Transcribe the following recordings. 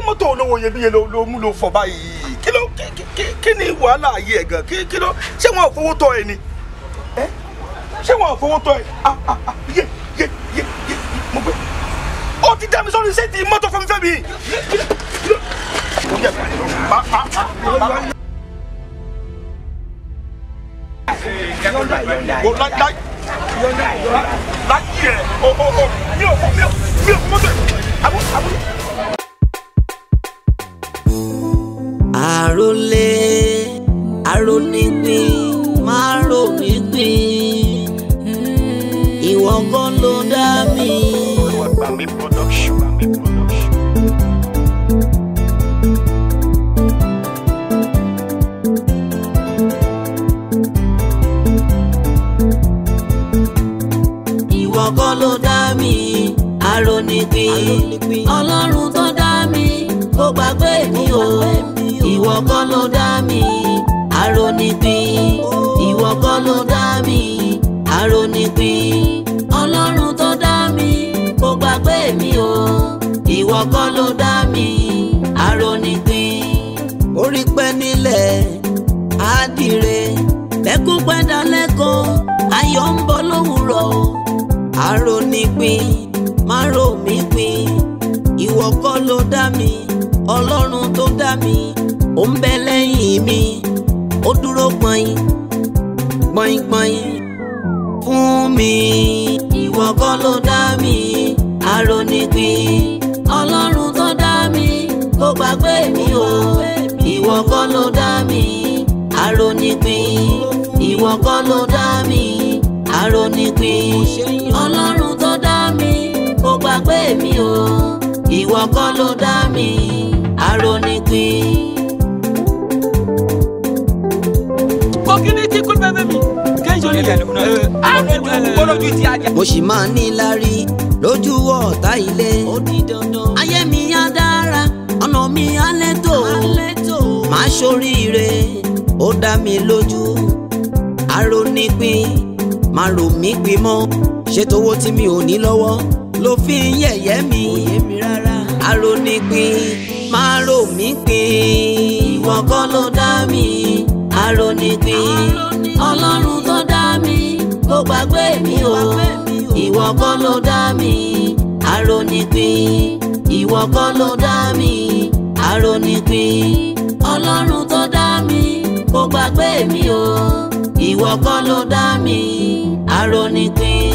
mọ́tò olówó iyebíye ló ló mú ló fọ báyìí kí ló kí- kí- kí- kí ni wàhálà ayé ẹ̀ gan kí kí ló ṣé wọn ò fowó tọ́ ẹ ni ẹ ṣé wọn ò fowó tọ́ ẹ ah ah ah yé yé yé yé mo gbé ó ti dá mi sọ́ni ṣé ti mọ́tò fún mi fẹ́ mi yé kí ló kí ló ó yẹ pa pa pa pa. Go like like like yeah oh oh oh mi ò fọ mi ò mi ò fọ mọ́tò àbú àbú. àròlé àrònípin máa rònípin ìwọ kan ló dá mi. Gbàmí production. Gbàmí production. ìwọ kan ló dá mi àrònípin ọlọ́run tó dá mi kó gbàgbé mi o ìwọ kan ló dá mi àrònípin ìwọ kan ló dá mi àrònípin ọlọ́run tó dá mi kó gbàgbé mi o ìwọ kan ló dá mi àrònípin orí pẹ́ nílẹ̀ àdìrẹ lẹ́kún pẹ́ dalẹ́kan ayọ̀ ń bọ̀ lówùrọ̀ o àrònípin má rò mí pin ìwọ kọ́ ló dá mi ọlọ́run tó dá mi ó ń bẹ lẹ́yìn mi ó dúró gbọ̀nyìn gbọ̀nyìn fún mi ìwọ kọ́ ló dá mi àrònípin ọlọ́run tó dá mi kó gbàgbé mi o ìwọ kọ́ ló dá mi àrònípin ìwọ kọ́ ló dá mi àrònípin ọlọ́run tó dá mi kó gbàgbé mi o ìwọ kọ́ ló dá mi àrònípin. Community kul bẹ́ẹ̀ mi. Kẹ́hìn ní ilẹ̀ lónà. Àwọn olójú ti ajá. mo sì máa ní lárí lójú ọ̀tá ilé. ó di dandan. ayé mi á dára ọ̀nà mi á létò. máa ṣoríire ó dá mi lójú. àrònípin máa rò mí pin mọ́ ṣètò owó tí mi ò ní lọ́wọ́ ló fi ń yẹ̀yẹ́ mi. àrònípin máa rò mí pin ìwọ kọ́ ló dá mi. àrònípin ọlọ́run tó dá mi kó gbàgbé mi o ìwọ kọ́ ló dá mi àrònípin ìwọ kọ́ ló dá mi àrònípin ọlọ́run tó dá mi kó gbàgbé mi o ìwọ kọ́ ló dá mi àrònípin.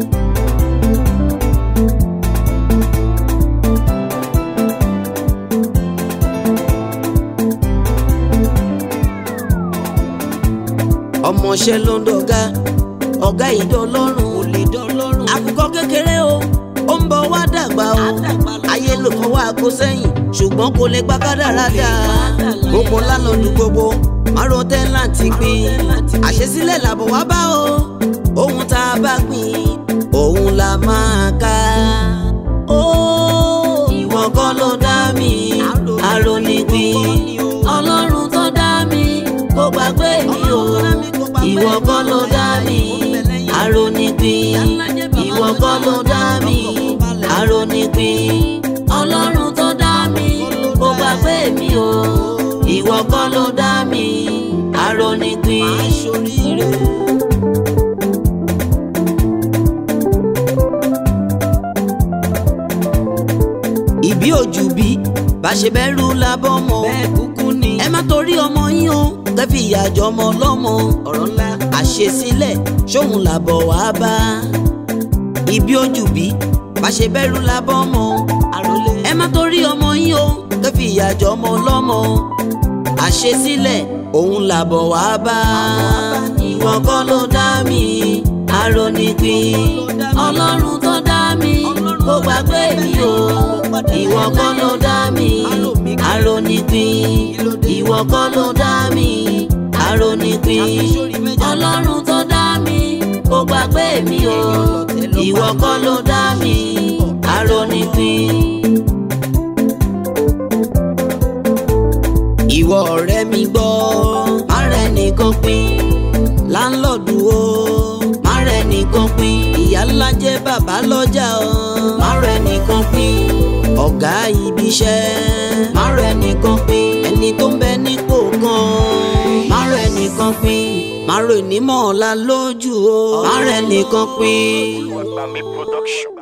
ọmọọṣẹ́ ló ń dọ̀gá ọ̀gá ìdọ́lọ́run ò lè dọ́lọ́run. àkùkọ kékeré o ó ń bọ̀ wá dàgbà o ayé ló fọwọ́ àgbo sẹ́yìn ṣùgbọ́n kò lè gbàgádàrá dà gbogbo lálọ́dún gbogbo márùn tẹ́láǹtì gbìn àṣesílẹ̀ làbọ̀ wá bá o ohun tá a bá gbìn òun la máa ká. ó ìwọ kọ́ ló dá mi àrònípin ọlọ́run tó dá mi kó gbàgbé mi o ìwọ kọ́ ló dá mi àrònípin ìwọ kọ́ ló dá mi àrònípin ọlọ́run tó dá mi kó gbàgbé mi o ìwọ kọ́ ló dá mi àrònípin. ìbí òjù bí bá ṣe bẹ́rù lábọ́ mọ́ bẹ́ẹ̀ kúkú ni ẹ má torí ọmọ yín o kẹfì ìyàjọ ọmọ ọlọ́mọ ọ̀rọ̀ ńlá àṣesílẹ̀ ṣóun làbọ̀ wá bá ìbí òjù bí bá ṣe bẹ́rù lábọ́ mọ́ àròlé ẹ má torí ọmọ yín o kẹfì ìyàjọ ọmọ ọlọ́mọ àṣesílẹ̀ òun làbọ̀ wá bá ìwọ kọ́ ló dá mi àrònípin ọlọ́run tó dá mi kó gbàgbé mi o ìwọ kọ́ ló dá mi àrònípin ìwọ kọ́ ló dá mi àrònípin ọlọ́run tó dá mi kó gbàgbé mi o ìwọ kọ́ ló dá mi àrònípin. ìwọ ọ̀rẹ́ mi gbọ́ má rẹ̀ nìkan pín láńlọ́ọ̀dù o má rẹ̀ nìkan pín ìyá ńlá jẹ́ bàbá lọ́jà o má rẹ̀ nìkan pín ọ̀gá ibi iṣẹ́ má rẹ̀ nìkan pín ẹni tó ń bẹ nípò kan má rẹ̀ nìkan pín má rẹ̀ nímọ̀ ọ̀la lójú o má rẹ̀ nìkan pín. Olúwàgbàmí production.